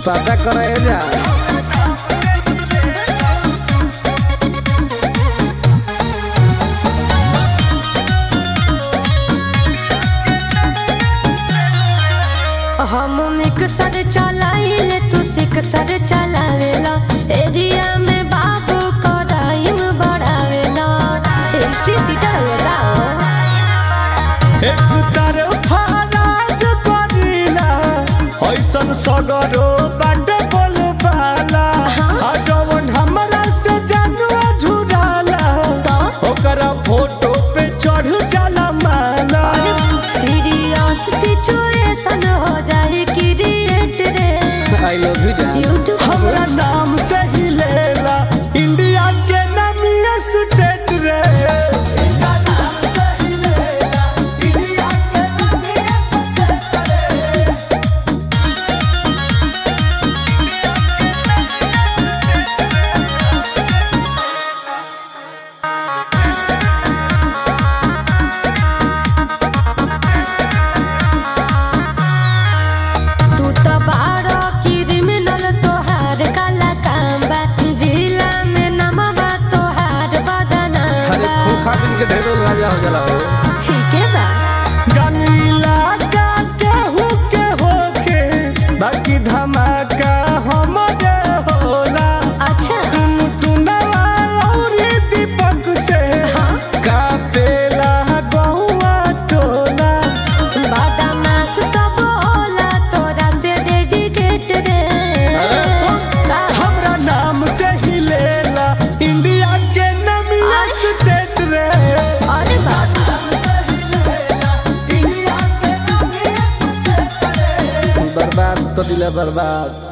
पता करे जा हम मिक्सर चलाइले तू सिक्सर चलावेला एरिया में बाबू कराइम बढ़ावेला एसटी सीटर होगा एक तरफा राज करीला ऐसन सगरो बाट बोलबाला आ जवन हमरा से जानुआ झुराला तो ओकरा फोटो पे चढ़ जाला माला सीरियस सिचुएशन हो जाए क्रिएट रे आई लव यू जान यूट्यूब हमरा नाम से ही लेला इंडिया के नामिया स्टेट रे तू तो बारो क्रिमिनल तोहार काला काम बा जिला में नमवा तोहार बदनाम अरे बा खूब खा पी के ढेर राजा हो जाला हो ठीक है बा जमीला का केहू के होके बाकी धमाका हमरे होला अच्छा तुम टुनवा और दीपक से हाँ कापेला गौआ टोला बदमाश सब होला तोरा से डेडिकेट रे अरे सुन, का? हमरा नाम से ही लेला इंडिया के नमिया स्टेट रे अरे बाप बर्बाद कर दिला बर्बाद